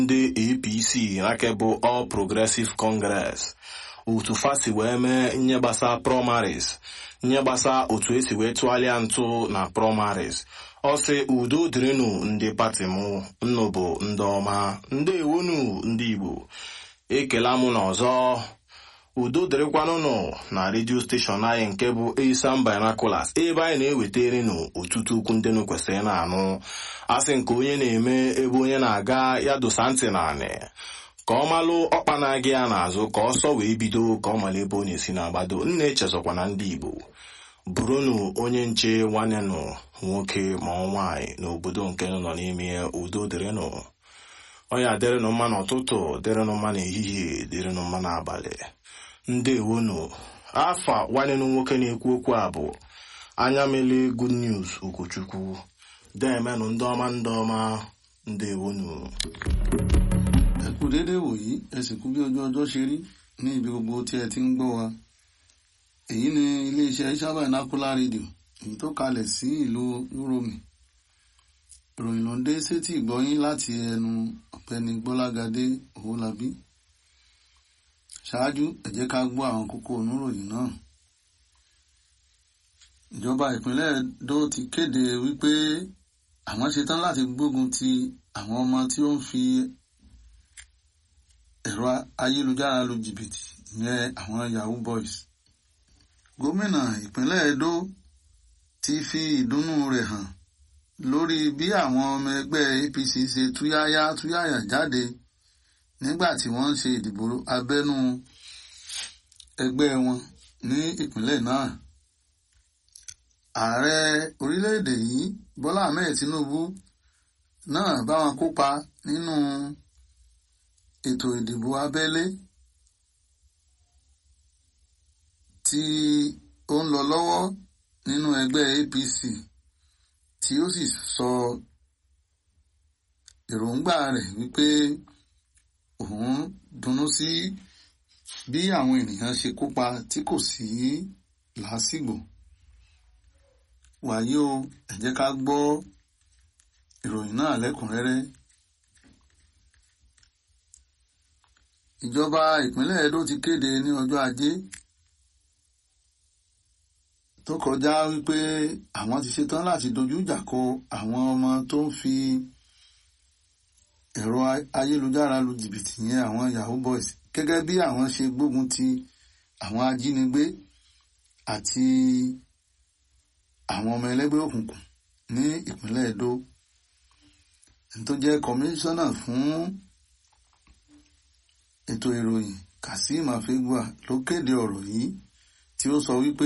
ndị apc nakebụ all progressive congress otu fasi wee mee nye gbasa primaries nye gbasa otu esi wee tụgharịa ntụ na primaries ọ sị udo dịrịnụ ndị pati mụ nnụ bụ ndị ọma ndị ewonu ndị igbo ekela mụ n'ọzọ udo dịrịkwanụnụ na redio steshọn anyị nke bụ Esan Binoculars ebe anyị na-eweterenu ọtụtụ okwu ndị nụ kwesịrị na-anụ asị nke onye na-eme ebe onye na-aga ya dosa ntị naanị ka ọ malụ ọkpa na-aga ya n'azụ ka ọsọ wee bido ka ọ mara ebe ọ na-esi na-agbado nna echezọkwa na ndị Igbo bụrụnụ onye nche nwanne nụ nwoke ma ọ nwaanyị n'obodo nke nọ n'ime udo dịrịnụ ọya dịrịnụ mma n'ụtụtụ dịrịnụ mma n'ehihie dịrịnụ mma n'abalị ndewonu afa nwanne nụ nwoke na-ekwu okwu a bụ anya mele good news okwuchukwu deemenụ ndị ọma ndị ọma ndewonu. ẹ kú déédéé wòyí ẹ sì kú bí ojú ọjọ́ ṣe rí ní ibi gbogbo tí ẹ ti ń gbọ́ wa èyí ni iléeṣẹ́ Esan Binocular rédíò èyí tó kalẹ̀ sí ìlú Uromi ìròyìn ló ń dé sétí ìgbọ́yín láti ẹnu ọ̀gbẹ́ni Gbọ́lágadé Owólabí ṣáájú ẹ jẹ́ ká gbọ́ àwọn kókó oníròyìn náà ìjọba ìpínlẹ̀ Edo ti kéde wípé àwọn ṣetán láti gbógun ti àwọn ọmọ tí ó ń fi ẹ̀rọ ayélujára lu jìbìtì ìyẹn àwọn yahoo boys gómìnà ìpínlẹ̀ Edo ti fi ìdùnnú rẹ̀ hàn lórí bí àwọn ọmọ ẹgbẹ́ APC ṣe túyáyá túyáyà jáde nígbà tí wọ́n ń ṣe ìdìbò abẹ́nú ẹgbẹ́ wọn ní ìpínlẹ̀ náà ààrẹ orílẹ̀-èdè yìí Bọ́lá Ahmed Tinubu náà bá wọn kópa nínú ètò ìdìbò abẹ́lé tí ó ń lọ lọ́wọ́ nínú ẹgbẹ́ APC tí ó sì sọ èròǹgbà rẹ̀ wípé òun dunnú sí bí àwọn ènìyàn ṣe kópa tí kò sí làásìgbò wàyí o ẹ jẹ́ ká gbọ́ ìròyìn náà lẹ́kùnrẹ́rẹ́ ìjọba ìpínlẹ̀ Edo ti kéde ní ọjọ́ ajé tó kọjá wípé àwọn ti ṣetán láti dojú ìjà kọ àwọn ọmọ tó ń fi ẹ̀rọ ayélujára lu jìbìtì yẹn àwọn yahoo boys gẹ́gẹ́ bí àwọn ṣe gbógun ti àwọn ajínigbé àti àwọn ọmọ ẹlẹ́gbẹ́ òkùnkùn ní ìpínlẹ̀ Edo tó jẹ́ kọmíṣánná fún ètò ìròyìn Kazeem Afegbua ló kéde ọ̀rọ̀ yìí tí ó sọ wípé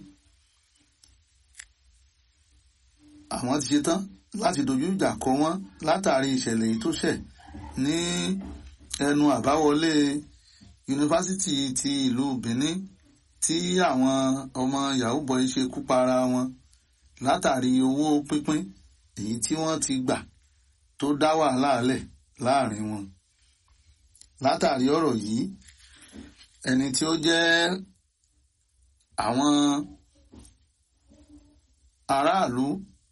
àwọn ti ṣetán láti dojú ìjà kọ wọ́n látàrí ìṣẹ̀lẹ̀ yìí tó ṣẹ̀ ní ẹnu àbáwọlé yunifásitì ti ìlú Benin tí àwọn ọmọ yahoo boy ṣe kú para wọn látàrí owó pínpín èyí tí wọ́n ti gbà tó dá wàhálà lẹ̀ láàrin wọn látàrí ọ̀rọ̀ yìí ẹni tí ó jẹ́ àwọn aráàlú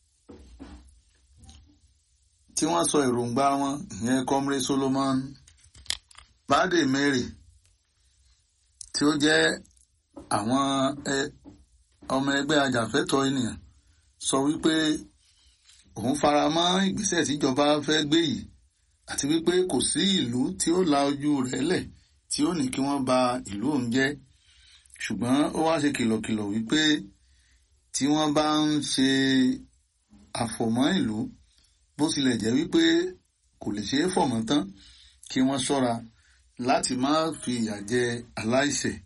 tí wọ́n sọ èròǹgbà wọn ìyẹn comrade Solomon bade mary tí ó jẹ́ àwọn ọmọ ẹgbẹ́ ajàfẹ́tọ̀ọ́ ènìyàn sọ wípé òun fara mọ́ ìgbésẹ̀ tíjọba fẹ́ gbé yìí àti wípé kò sí ìlú tí ó la ojú rẹ̀ lẹ̀ tí ó ní kí wọ́n ba ìlú òun jẹ́ ṣùgbọ́n ó wá ṣe kìlọ̀kìlọ̀ wípé tí wọ́n bá ń ṣe àfọ̀mọ́ ìlú bó tilẹ̀ jẹ́ wípé kò lè ṣeé fọ̀mọ́ tán kí wọ́n ṣọ́ra láti má fi ìyà jẹ aláìṣẹ̀.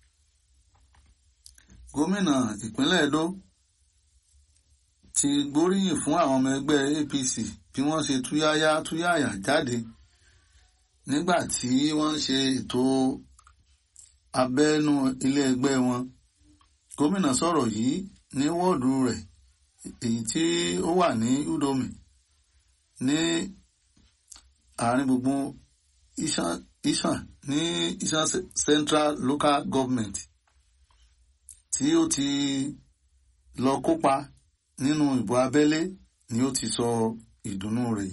gómìnà ìpínlẹ̀ Edo ti gbóríyìn fún àwọn ọmọ ẹgbẹ́ APC bí wọ́n ṣe túyáyá túyáyà jáde nígbà tí wọ́n ń ṣe ètò abẹ́nú ilé ẹgbẹ́ wọn. gómìnà sọ̀rọ̀ yìí ní wọ́ọ̀dù rẹ̀ èyí tí ó wà ní Udomi ní àárín gbùngbùn Isan ní Isan Central Local Government tí ó ti lọ kópa nínú ìbò abẹ́lé ni ó ti sọ ìdùnnú rẹ̀